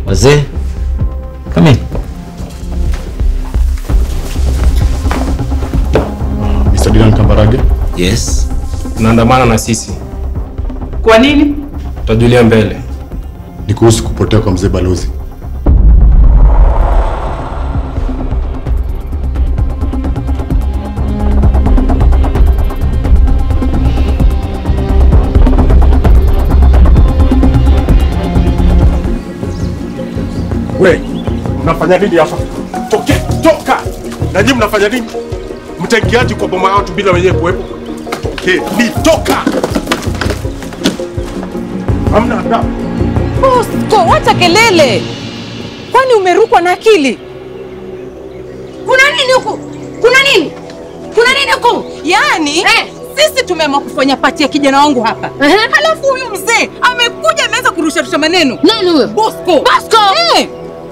Wazee, come in. Mr. Dylan Kambarage, Yes. Unaandamana na sisi, Kwa nini? tutajulia mbele. ni kuhusu kupotea kwa mzee Balozi. We, mnafanya nini hapa? Toke, toka! Na nyinyi mnafanya nini? Mtaingiaje kwa boma ya watu bila wenyewe kuwepo? Toke, ni toka! Hamna adabu. Bosco, wacha kelele. Kwani umerukwa na akili? Kuna nini huku? Kuna nini? Kuna nini huku? Yaani Eh. sisi tumeamua kufanya pati ya kijana wangu hapa. Ehe. Halafu huyu mzee amekuja ameanza kurusharusha maneno. Nani huyo? Bosco. Bosco! Eh.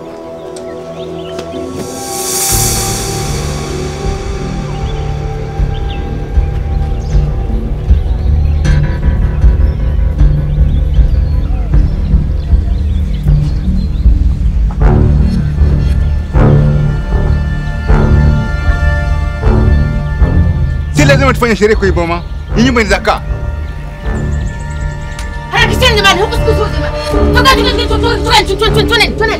Si lazima tufanye sherehe kwa hii boma. Hii nyumba inakaa. Harakisheni jamani, huku siku zote. Toka toka toka toka toka toka toka toka